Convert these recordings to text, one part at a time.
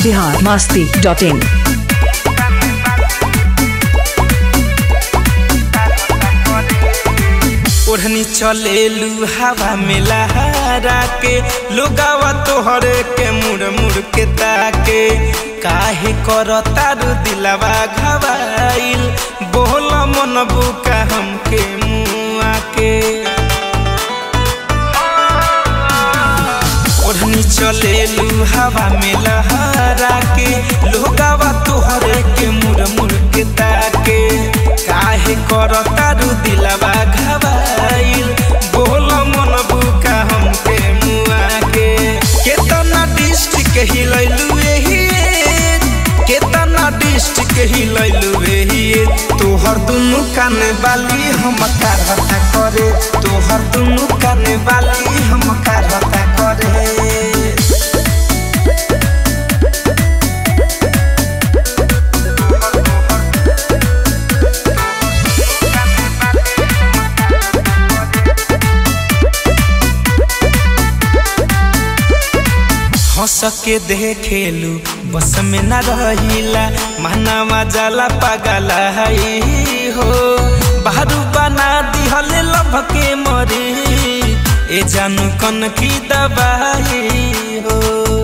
Bihar Masti dot in ओढ़नी चलेलू हवा में लहरा के लोगावा तोहरे के मुड़ मुड़ के ताके काहे कर तारू दिलावा घबाइल बोल मन बुका हमके मुआ के ओढ़नी चलेलू हवा में लहरा के लोगावा तोहरे के मुड़ मुड़ के ताके काहे कर तारू दिलावा घबाइल बोल मन बुका हमके मुआ के केतना डिस्ट्रिक्ट हिलैलू एही केतना डिस्ट्रिक्ट हिलैलू एही तोहर दुनु कान बाली हम कारता करे तोहर दुनु कान बाली हम कारता करे हंस के देखेलू बस में न रहिला महनावा जाला पागला हई हो बाहरू बना दिहल लभ के मरी ए जानू कन की दबाई हो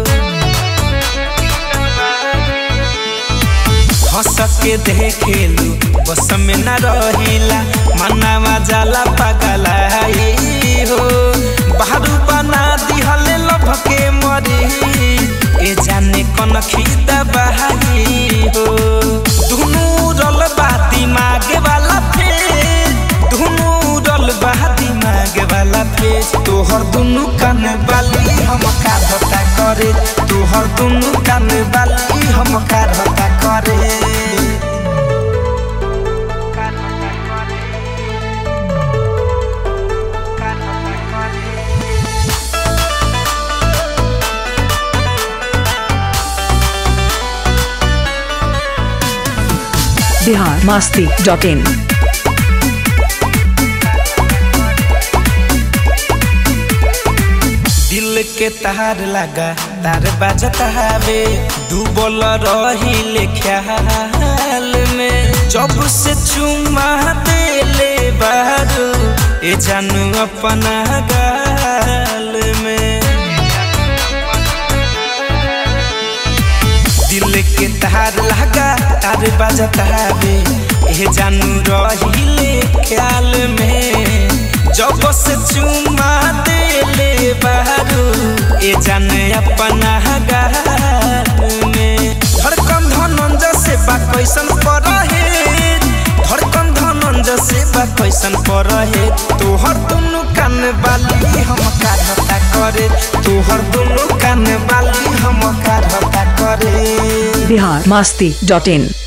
हंस के देखेलू बस में न रहिला मनावा जाला पागला हई हो बाहरू बना दिहल लभ के मरी ए जाने कन खीदा बहाई हो दुनू रल बाती मागे वाला फेर दुनू रल बाती मागे वाला फेर तोहर दुनू कान बाली हम काढ़ता करे तोहर दुनू कान बाली हम काढ़ता करे बिहार मास्ती डॉट इन दिल के तार लगा तार बाजत हवे डूबल रही ख्याल में जब से चुमा देले बारू ए जानू अपना गाल में दिल के तार लगा तार बाजत हवे ए जानू रही ख्याल में जब से चुमा देले बारू ए जाने अपना गाल में धड़कन धनंज से बा कैसन पर है धड़कन धनंज से बा कैसन पर है तोहर दुनु कान बाली हम काढ़ता करे तोहर दुनु कान बाली हम काढ़ता करे बिहार मास्ती डॉट इन